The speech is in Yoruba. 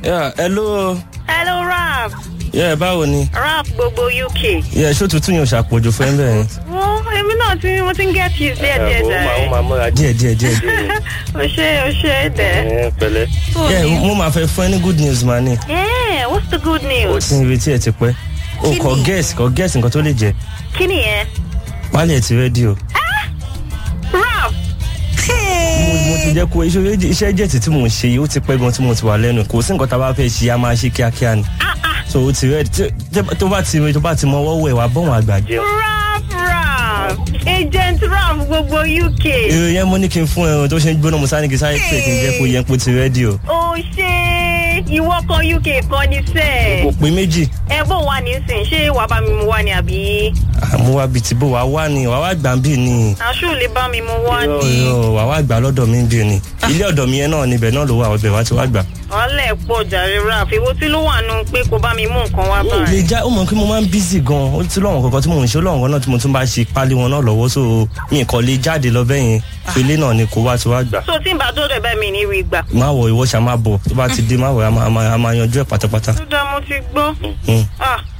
Yeah, hello. hello rap Yeah, báwo ni? rap gbogbo uk. Yeah, ṣó tuntun yóò ṣàpọ̀jù fún ẹ bẹ́ẹ̀. wọ́n èmi náà ti mo ti ń get you díẹ̀ díẹ̀ ó máa ó jàre. máa múra Díẹ̀ díẹ̀ díẹ̀. o ṣe o ṣe dẹ̀. ẹ pẹ̀lẹ́. Yeah, mo máa fẹ́ fún ẹ ní good news ma ni. yeah what's the good news. Tí n retí ẹ ti pẹ́. O Kí kọ ni? guess kọ guess nǹkan tó lè jẹ. kí nìyẹn. Wálé ẹ̀ ti rẹ́dí o. rap. Mo mo ti jẹ́ kó iṣẹ́ iṣẹ́ jẹ̀tì tí mò ń ṣe yìí ó ti pẹ́ gan tí mo ti wà lẹ́nu. Kò sí nǹkan tá a bá fẹ́ ṣe a máa ṣe kíákíá ni. ah ah So o ti rẹ́dí tó bá ti tó bá ti mọ ọwọ́ wẹ̀ wá bọ́wọ̀n àgbà jẹ. rap rap agent rap gbogbo uk. Èrò yẹn mo ní kí n fún ẹ o tó ṣe ń gbóná mo sáré kí sáré pé kí n jẹ́ kó yẹn kó ti rẹ́dí o. o ṣe ìwọ kan uk kan ní sẹ́ẹ̀. Kò pé méjì. ẹ bó wà nísìn ṣé wàá bá mi mu wá ni àbí. Àmú wa bíi ti bó wa wá ni wàá wá gbà ń bì ni. aṣọ lè bá mi mu wá ni. Ọ̀rọ̀ wà wá gbà lọ́dọ̀ mi bí ni. Ilé ọ̀dọ̀ mi yẹn náà níbẹ̀ náà ló wà ọbẹ̀ wá ti wá gbà. ọ̀lẹ́ pọ̀ jàre rap èwo tí ló wà nù pé kó bá mi mú nǹkan wá Ó lè báyìí. já ó mọ̀ pé mo máa ń bízì gan. Ó ti lọ́wọ́n kankan tí mò ń ṣe ó lọ́wọ́n kan náà tí mo tún bá ṣe pálí wọn náà lọ́wọ́ so mi kàn lè jáde lọ bẹ́ẹ̀ yẹn. So ilé náà ni kò wá ti wá gbà. so tí n bá tó rẹ̀ bẹ́ẹ̀ mi ní rí gbà. Má wọ ìwọ ṣá má bọ̀ tó bá ti dé má wọ̀ a máa- a máa a máa yanjú ẹ̀ pátápátá. ó dá mo ti gbọ́. Hmm. ah